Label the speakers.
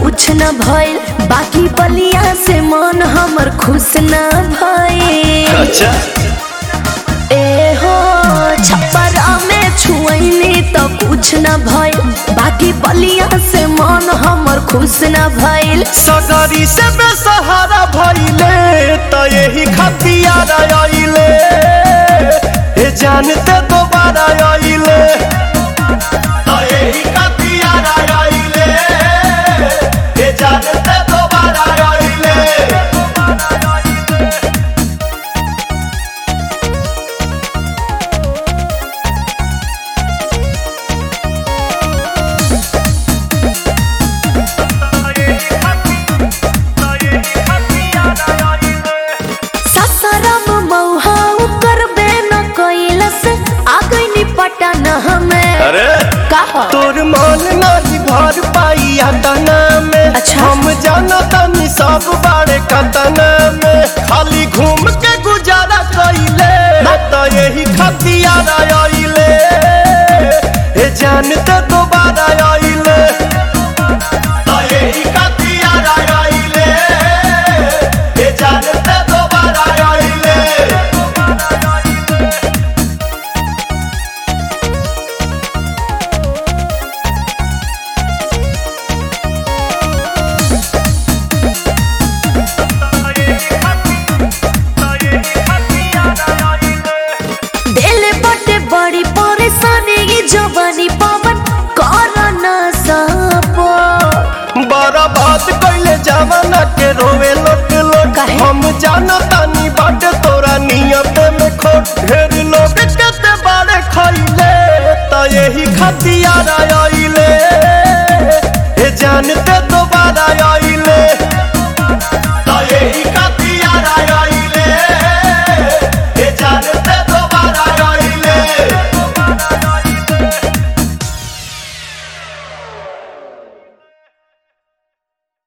Speaker 1: कुछ न भइल बाकी बलिया से मन हमर खुश न भइल
Speaker 2: अच्छा
Speaker 1: ए हो छप्परा में छुअनी तो कुछ न भइल बाकी बलिया से मन हमर खुश न भइल
Speaker 2: सगरी से बेसहारा भइले त यही खतियार आइले हे जानते दोबारा आइले त यही खतियार आइले हे जानते दोबारा आइले
Speaker 1: ससरम मौहा करबे न कैलस आ गइनी पटन हमें
Speaker 2: अरे
Speaker 1: कहा
Speaker 2: तोर मन नहीं भर पाइया तना में
Speaker 1: अच्छा।
Speaker 2: हम जाना तनी सब बारे कतना में खाली घूम के गुजारा कइले त यही खतियार आइले हे जानते दोबारा आइले त यही खतियार आइले हे जानते दोबारा आइले
Speaker 1: दिल बटे बड़ी परेशानी ये जवानी पवन कर न सपो
Speaker 2: बड़ा बात कैले जमाना के रोवे लोट लोट
Speaker 1: काहे?
Speaker 2: हम जानता